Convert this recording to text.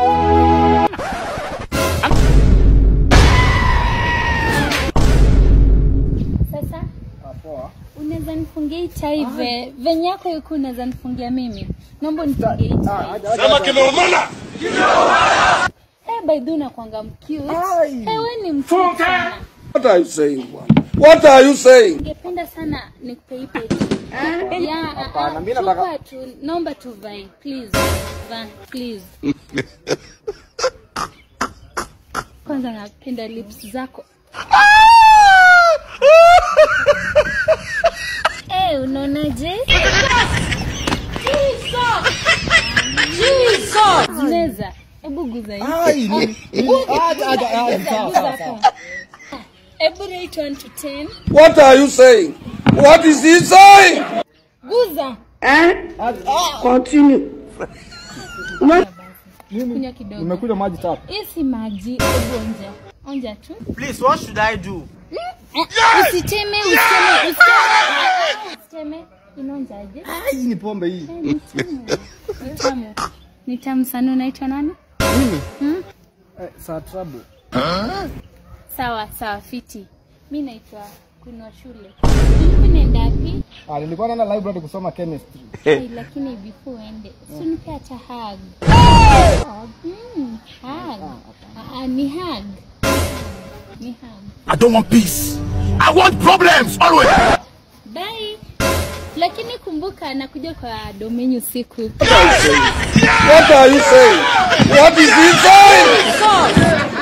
Sasa unaweza nifungia hii chai ve venye yako yuko unaweza nifungia mimi. Naomba nifungie hii chai. Sema kimeumana. Eh, by the way unakuanga mcute. Eh, wewe ni mcute sana. What are you saying, bwana? What are you saying? Ningependa sana nikupe hii pete. Yeah, ah, ah, chukua tu, naomba tu vai, please. Va, please. Kwanza napenda lips zako. Eh, unaonaje? Meza. Hebu guza hii. Ai, ni- ni- acha, acha, acha, sawa, Guza sawa, sawa. hapo. Hebu rate 1 to 10. What are you saying? What is he saying? Guza. Continue. Kunywa kidogo. Nimekunywa maji tatu. Hii si maji, hebu onja. Onja tu. Please, what should I do? Usiteme, usiteme, usiteme. Usiteme. Inaonjaje? Hii ni pombe hii. Eh, Ni tamu. Ni tamu. Ni tamu sana. Unaitwa nani? Eh, saa trouble. Sawa, sawa, fiti. Mi naitwa Queen wa shule. Ulikuwa unaenda wapi? Ah, nilikuwa naenda library kusoma chemistry. Ai, lakini before uende, si unipe hata hug. Mm, hug. Ah, ah, ni hug. Ni hug. I don't want peace. I want problems always. Bye. Lakini kumbuka nakuja kwa domenyu siku. What are you saying? What is he saying?